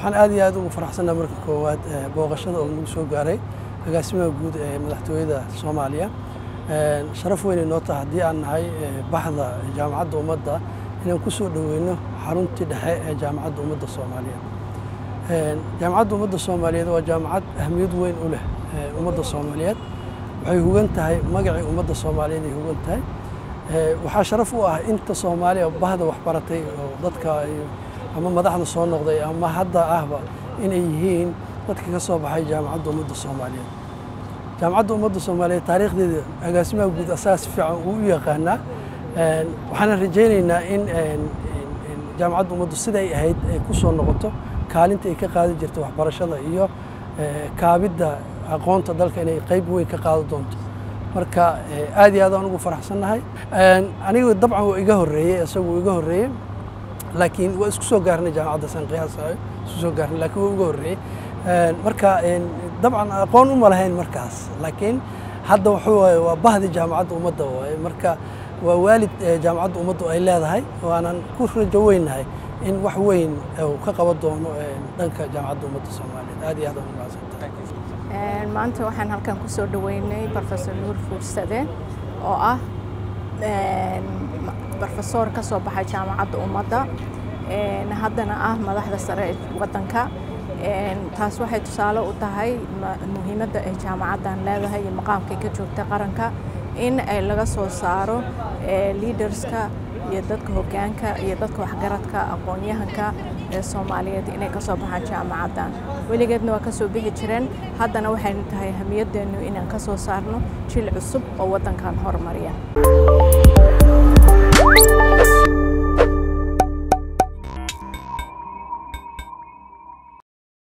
waxaan aad iyo aad ugu faraxsannaha marka koowaad booqashada oo nagu soo gaaray agaasimaha guud ee madaxtooyada soomaaliya sharaf weynay noo taha haddii aan nahay baxda jaamacadda ummadda inaan ku soo dhoweyno xaruntii dhexe ee jaamacadda ummadda soomaaliyeed jaamacadda ummadda soomaaliyeed waa jaamacad ahmiyad weyn u leh ummadda soomaaliyeed waxay hugan tahay magacii ummadda soomaaliyeed ay hugan tahay waxaa sharaf u ah inta soomaaliya bahda waxbaratay oo dadka ama madaxda soo noqday ama hadda ahba inay yihiin dadka ka soo baxay jaamacadda ummadda soomaaliyeed jaamacadda ummadda soomaaliyeed taariikhdeeda agaasimaha guud asaga si fiican uu u yaqaanaa waxaana rajaynaynaa in jaamacadda ummaddu siday ahayd ay ku soo noqoto kaalinta ay ka qaadi jirta waxbarashada iyo kaabidda aqoonta dalka inay qayb weyn ka qaado doonto marka aad iyo aad aan ugu faraxsannahay aniga dabcan waa iga horreeyey isagu iga horreeyey laakiin waa isku soo gaarnay jaamacadda san qiyaasayo isku soo gaarnay laakiin waa iga horreeyey marka dabcan aqoon uma lahayn markaas laakiin hadda wuxuu waaye waa bahdi jaamacadda ummadda waaye marka waa waalid jaamacadda ummaddu ay leedahay waanan ku rajo weynahay in wax weyn uu ka qaban doono dhanka jaamacadda ummadda soomaaliyeed aad iyo aad aan u mahadsantahay maanta waxaan halkan ku soo dhoweynay professor nuur fuursade oo ah brofesor ka soo baxay jaamacadda ummadda haddana ah madaxda sare ee waddanka taas waxay tusaale u tahay muhiimadda ay jaamacaddan leedahay iyo maqaamkay ka joogta qaranka in ay laga soo saaro leaderska iyo dadka hoggaanka iyo dadka waxgaradka aqoon-yahanka ee soomaaliyeed inay ka soo baxaan jaamacaddan weligeedna waa ka soo bixi jireen haddana waxaynu tahay hamiyadeennu inaan ka soo saarno jil cusub oo waddankan horumariya